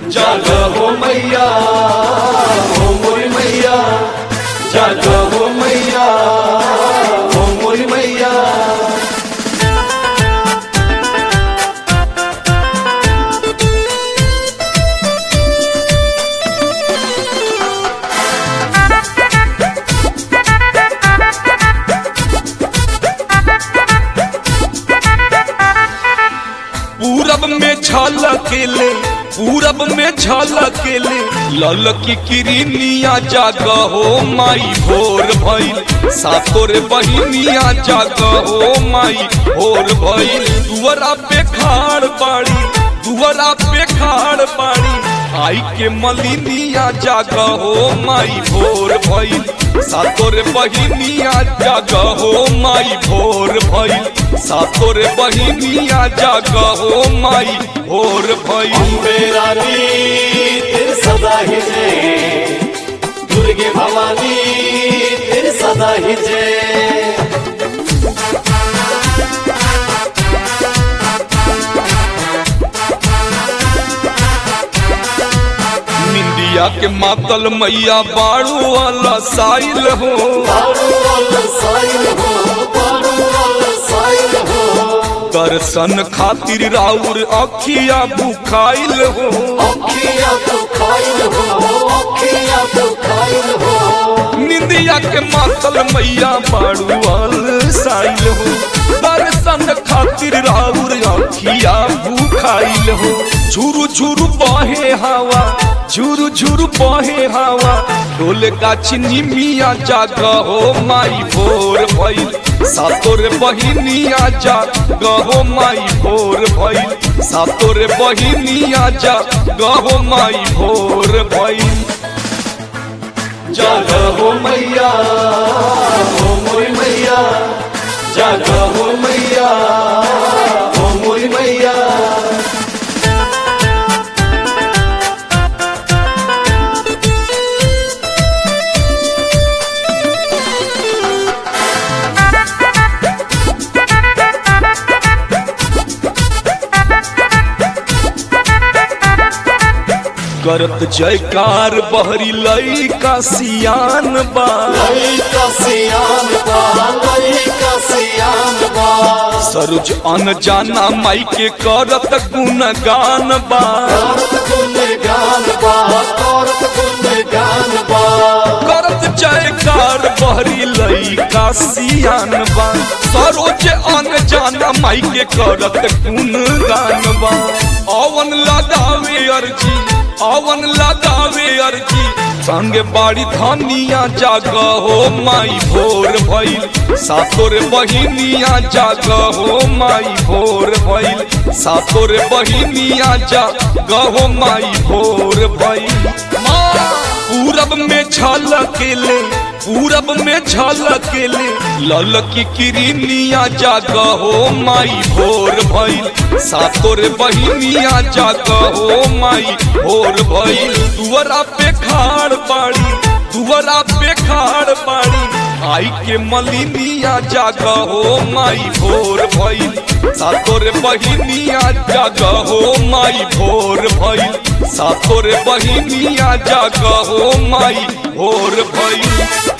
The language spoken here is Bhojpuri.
जाग हो मैया हो मोरी मैया जाग हो मैया हो मोरी मैया पूरब में झलकेले पूरब में झलकेले ललकी किरनिया जाग हो माई भोर भइल सातोर बहिनिया जाग हो माई भोर भइल दुअरा पे खाड़ बाड़ी दुअरा पे खाड़ बाड़ी आई के मलिनिया जाग हो माई भोर भइल सातोर बहिनिया जाग हो माई भोर भइल सातोर बहिनिया जाग हो माई भोर भइल अम्बे रानी तेरे सदा ही जय दुर्गे भवानी तेरे सदा ही जय निंदिया के मातल मैया बाड़ू वाला साइल हो बारू वाला साइल हो बारू वाला साइल हो दर्शन खातिर राउर अखिया बुखाइल हो अखिया तो खाइल हो अखिया तो खाइल हो निंदिया के मातल मैया बाड़ू वाल साइल हो दर्शन खातिर राउर अखिया बुखाइल हो झुरु झुरु बहे हवा झुरु झुरु बहे हवा ढोल गाछ निमिया जाग हो माई भोर भइल सातोर बहिनिया जाग हो माई भोर भइल सातोर बहिनिया जाग हो माई भोर भइल जाग हो मैया हो मोरी मैया जाग हो मैया हो मोरी मैया करत जयकार बहरी लई का सियान बा लइका सियान बा लइका सियान बा सरुज अन जाना माई के करत गुणगान बा करत गुणगान बा करत गुणगान बा करत जयकार बहरी लई का सियान बा सरोज अन जाना माई के करत गुणगान बा अवन लगावे अर्जी अवन लगावे अर्जी संगे बाड़ी धनिया जाग हो माई भोर भइल सातोर बहिनिया जाग हो माई भोर भइल सातोर बहिनिया जाग हो माई भोर भइल माँ पूरब में झलकेले पूरब में झलकेले ललकी किरनिया जाग हो माई भोर भइल सातोर बहिनिया जाग हो माई भोर भइल दुअरा पे खाड़ बाड़ी दुअरा पे खाड़ बाड़ी आई के मलिनिया जाग हो माई भोर भइल सातोर बहिनिया जाग हो माई भोर भइल सातोर बहिनिया जाग हो माई भोर भइल